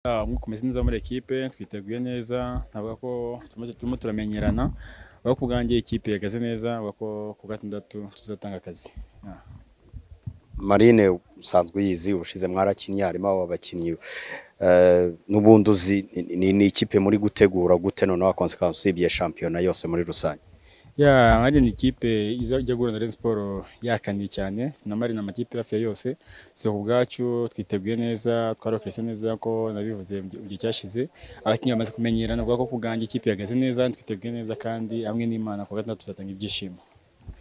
nk'uko meze neza muri ekipe twiteguye neza navuga ko turimo turamenyerana aho ku bwanjye ikipe ihagaze neza avuga ko ku gatandatu tuzatanga akazi marine usanzwe uyizi ubushize mwarakinnye harimo abakinnyi n'ubundi uzi ni- ni- ni ikipe muri gutegura gute noneho konsekansi usibye shampiyona yose muri rusange ya hari ni ikipe ijya guhura na siporo yakaniye cyane sinamari na amakipe hafi ya yose so ku bwacu twiteguye neza twarokese neza ko nabivuze mu gihe- mu gihe cyashize abakinnyi bamaze kumenyerana avuga ko ku bwanjye ikipe ihagaze neza twiteguye neza kandi hamwe n'imana ku wa gatandatu tuzatanga ibyishimo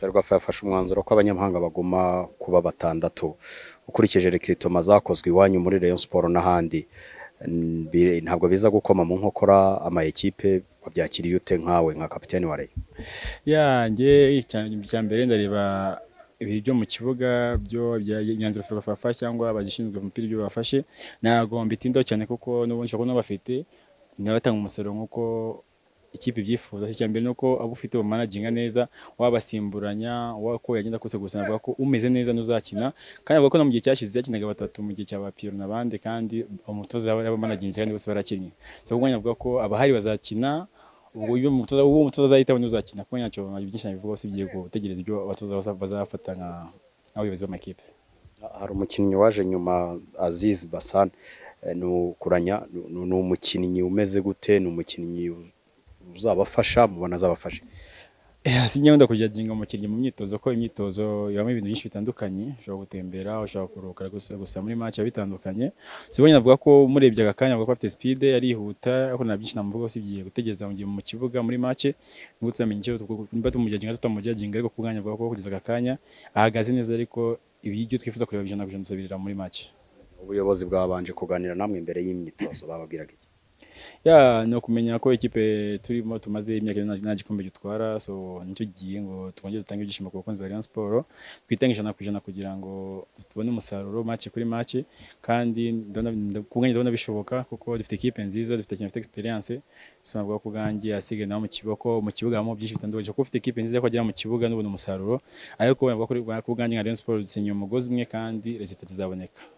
ferwafa yafashe umwanzuro ko abanyamahanga bagomba kuba batandatu ukurikije rekritoma zakozwe iwanyu muri rayon siporo n'ahandi n- bi- ntabwo biza gukoma mu nkokora ama ekipe wabyakiriye ute nkawe nka kapiteni wa rayon yanjye icya mbere ndareba ibiri byo mu kibuga byo bya- imyanzuro ferwafa yafashe cyangwa abagishinzwe umupira ibyo bafashe ntabwo mbitindaho cyane kuko n'ubundi nshobora kuba n'abafite ntibatanga umusaruro nk'uko ikipe ibyifuza icya mbere ni uko abo ufite bamanaginga neza wabasimburanya wa- uko yagenda kose gusa navuga ko umeze neza n'uzakina kandi avuga ko no mu gihe cyashize yakinaga batatu mu gihe cya ba Pierre n'abandi kandi umutoza yaba yabamanaginze kandi bose barakinnye so ubwo navuga ko abahari bazakina ubwo iyo umutoza uwo umutoza azahitamo n'uzakina kuko ntacyo byinshi nabivugaho usibye gutegereza ibyo abatoza baza- bazafata nka- nk'abayobozi b'amakipe hari umukinnyi waje nyuma Aziz Basan eh, ni ukuranya ni ni umukinnyi umeze gute ni umukinnyi uzabafasha mubona azabafasha Eh, si njyewe ndakujaginga umukinnyi mu myitozo ko imyitozo ibamo ibintu byinshi bitandukanye ushobora gutembera ushobora kuruhuka gusa, gusa muri match biba bitandukanye sibonye navuga ko umurebye aka kanya avuga ko afite speed arihuta ariko nta byinshi namuvuga usibye gutegereza mu gihe mu kibuga muri match nibwo tuzamenya icyo tuku- niba tumujaginga tutamujaginga ariko ku bwanjye avuga ko kugeza aka kanya ahagaze neza ariko ibyo twifuza kureba ijana ku ijana tuzabirira muri match ubuyobozi bwabanje kuganira namwe mbere y'imyitozo bababwiraga iki ya ni ukumenya ko ikipe turimo tumaze imyaka ine nta- nta gikombe gitwara so nicyo gihe ngo twongere dutange ibyishimo ku bakunzi ba Rayon Sport twitange ijana ku ijana kugira ngo tubone umusaruro make kuri make kandi ndabona- nda- ku bwanjye ndabona bishoboka kuko dufite ikipe nziza dufite ikintu dufite experience so navuga ku bwanjye asige nawe mu kiboko mu kibuga harimo byinshi bitandukanye kuko ufite ikipe nziza ko agera mu kibuga n'ubona umusaruro ariko navuga ko ku bwanjye nka Rayon Sport dusenyeye umugozi umwe kandi resultat zizaboneka